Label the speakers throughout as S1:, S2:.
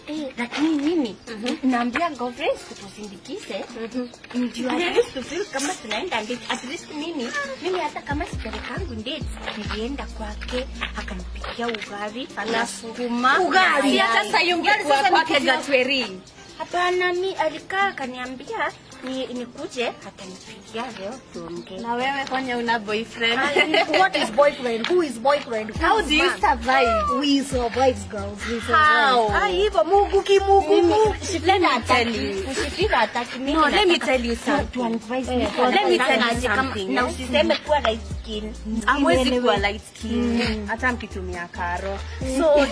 S1: Eh, lakini mimi naambia girlfriends tusindikize ndio at least to feel kama tunaenda date. At least mimi mimi hata kama sipelekangu date nilienda kwake akanipikia ugali na sukuma
S2: Ugali?
S1: Si hata saa hiyo
S2: Ugali
S1: ungekuwa
S2: sasa ni
S1: kwake
S2: kitu-
S1: Gatweri. Hapana, mi alikaa akaniambia ni nikuje atanipikia leo tuongee.
S2: Na wewe kwani una boyfriend?
S3: What is boyfriend? Who is boyfriend? Who
S2: How
S3: is
S2: do you
S3: man?
S2: survive?
S3: We survive, girls. We survive.
S2: How?
S3: Ah, hivyo Mungu kimungu. Mungu.
S2: Let me tell you.
S1: Usifika hataki mimi.
S2: No, let me
S1: nataka
S2: tell you
S1: tu-
S2: something.
S1: tu advise
S3: Eh,
S1: me
S3: tu
S1: kwa
S2: let me
S1: nafanya
S2: tell you
S1: aje kama-
S2: something,
S1: Na
S2: eh.
S1: usiseme kuwa light skin.
S2: Hamwezi kuwa light skin hata mkitumia karo. So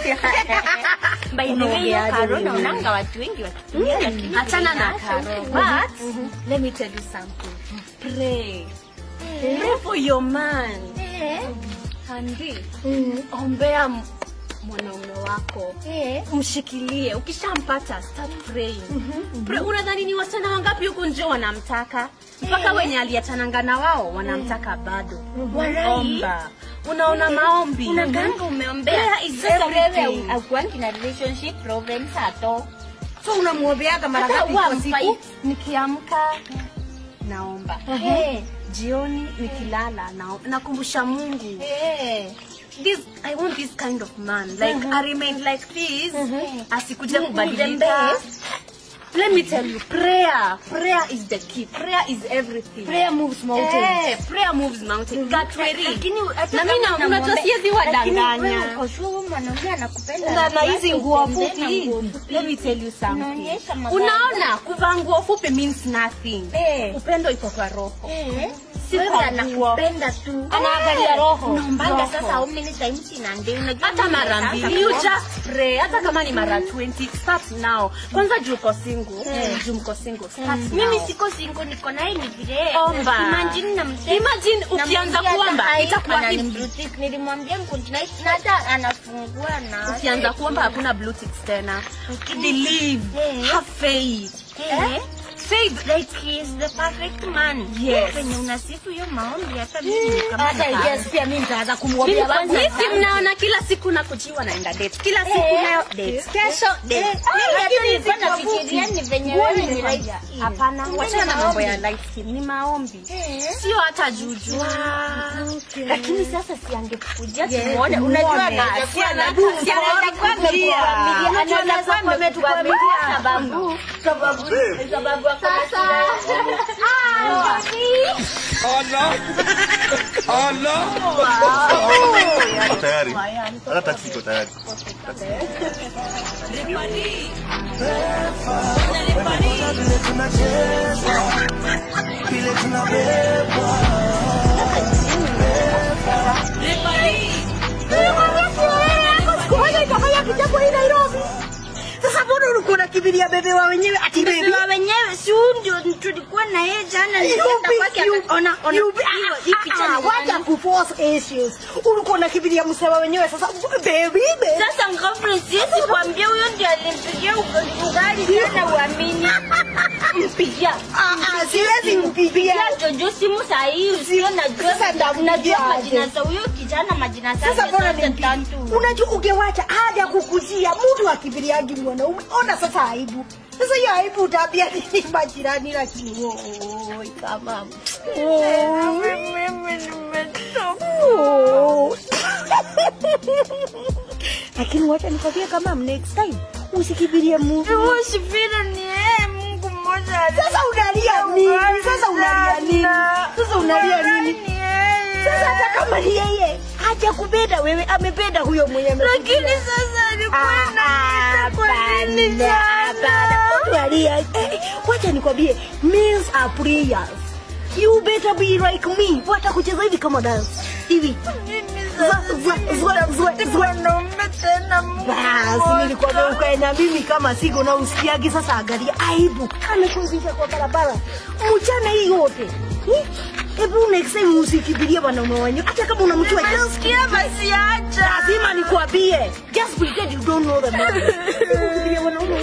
S1: By the way, hiyo
S3: Unaongeaje
S1: karo
S3: wewe?
S1: naonanga watu wengi wakitumia lakini
S2: achana na
S1: sasa
S2: karo.
S1: uki-
S2: But let me tell you something. Pray. Pray for your man.
S1: Eh,
S2: Andi,
S3: Mm.
S2: ombea m- mwanaume wako
S1: eh.
S2: mshikilie ukishampata start praying Pray, unadhani ni wasichana wangapi huku nje wanamtaka mpaka wenye aliachananga na wao wanamtaka bado
S1: Walai.
S2: omba unaona maombi
S1: unaganga umeombea
S2: Prayer is
S1: sasa wewe
S2: everything.
S1: akuangi na relationship problems hato
S3: So unamwombeaga mara
S2: hata
S3: ngapi
S2: huwa
S3: kwa siku?
S2: mfight. nikiamka naomba
S1: Eh,
S2: jioni nikilala na- nakumbusha mungu
S1: eh.
S2: this i want this kind of man like i remain like this asikuje
S1: Mungu the
S2: kubadilika
S1: best.
S2: let me tell you prayer prayer is the key prayer is everything
S3: Prayer moves mountains.
S2: Eh, prayer moves mountain Gatweri.
S1: Lakini hata
S2: na
S1: kama
S2: mimi na-
S1: unamwombe-
S2: unajua siwezi
S1: lakini
S2: wadanganya
S1: wewe uko sure huyu mwanaume anakupenda
S3: Na- na hizi
S1: alafu
S3: nguo
S1: utembee na
S3: fupi.
S1: nguo fupi.
S2: let me tell you something
S1: Unaonyesha magari.
S2: unaona kuvaa nguo fupi means nothing
S1: Eh.
S2: upendo iko kwa roho
S1: Eh,
S2: Si
S1: wewe
S2: kwa
S1: anakupenda tu
S3: Anaangalia roho.
S1: unaombanga
S2: Roho.
S1: sasa how many times in a day unajua
S2: hata
S1: mimi
S2: mara
S1: sasa
S2: mbili you
S1: kuomba.
S2: just pray hata kama ni mara 20 start now kwanza juu uko single juu mko single start
S1: mimi
S2: now.
S1: siko single niko naye ni vile
S2: Omba.
S1: imagine na mzee
S2: Imagine ukianza kuomba itakuwa hivi.
S1: hivi nilimwambia mkuntinai na hata anafungua na
S2: ukianza kuomba hakuna blue ticks tena believe
S1: Eh.
S2: have faith
S1: eh
S2: faith
S1: like he is the perfect man
S2: Yes.
S1: venye unasifu hiyo maombi hata mimi kama
S3: Hata
S1: nita-
S3: yes, pia mimi nitaanza kumwombea kwanza.
S2: Sisi mnaona kila siku nakujiwa naenda date kila siku
S1: Eh.
S2: nayo date kesho date
S1: Eh, mimi hata nilikuwa nafikiria ni venye wewe ni light skin.
S2: hapana
S1: Kumbe
S2: wachana na
S1: ni
S2: mambo ya
S1: maombi.
S2: light skin ni maombi
S1: Eh.
S2: sio hata juju
S1: lakini sasa siangekujia
S3: Yes,
S1: tumuone
S3: tumuone.
S1: unajua anaweza
S2: Si
S1: kuwa
S2: ana-
S1: na-
S2: si anaweza kuwa ametuamilia.
S1: Unajua
S2: Anaweza
S1: anaweza
S2: kuwa
S1: kuwa
S2: ametuamilia.
S1: ametuamilia sababu sababu sababu ako na sura.
S4: Iko tayari. Hata taksi iko tayari.
S3: Siku moja itafanya kichapo hii Nairobi. Sasa mbona ulikuwa unakimbilia bebe wa wenyewe ati baby?
S1: Beba wenyewe si huyu ndio tulikuwa na yeye jana nilienda kwake aka- ona ona hiyo hii picha ni
S3: wacha
S1: gani?
S3: kuforce issues. Ulikuwa unakimbilia msema wenyewe sasa baby baby.
S1: Sasa girlfriend siwezi kuambia huyo ndio alimpigia ugali ugali jana uamini. Mpigia.
S3: Ah ah siwezi mpigia.
S1: Ya Jojo simu saa hii usio najua
S3: Sasa ndakuja
S1: najua
S3: aje.
S1: majina za huyo kijana majina zake
S3: Sasa mbona
S1: zote
S3: nimpigia?
S1: tatu.
S3: Unajua ungewacha haja kukujia mtu akimbiliagi mwanaume. Ona sasa aibu. Sasa hiyo aibu utaambia nini majirani lakini oi kama. Oh. Lakini wacha nikwambie kama next time usikibirie Mungu.
S1: Usifiri ni yeye Mungu mmoja.
S3: Sasa unalia nini? Sasa unalia nini? Sasa unalia nini? Sasa hata kama ni yeye haja kupenda wewe, amependa huyo mwenye amekuja.
S1: Lakini sasa alikuwa
S3: Ah,
S1: ananiita kwa nini
S3: hapana, hapana.
S1: jana?
S3: Unalia. Eh, eh, Wacha nikwambie, meals are prayers. You better be like me. Wacha kucheza hivi kama dance. Hivi. Zwa, zwa, zwa, zwa, zwa.
S1: Mwanaume tena Mungu.
S3: Basi nilikwambia ukae na mimi kama siko na usikiagi. Sasa angalia aibu, amekuingiza kwa barabara mchana hii yote. Hmm? Hebu next time usikibirie wanaume wenyewe, hata kama unamjua just
S1: Nasikia basi acha.
S3: lazima nikwambie, just pretend you don't know the man. Usikibirie wanaume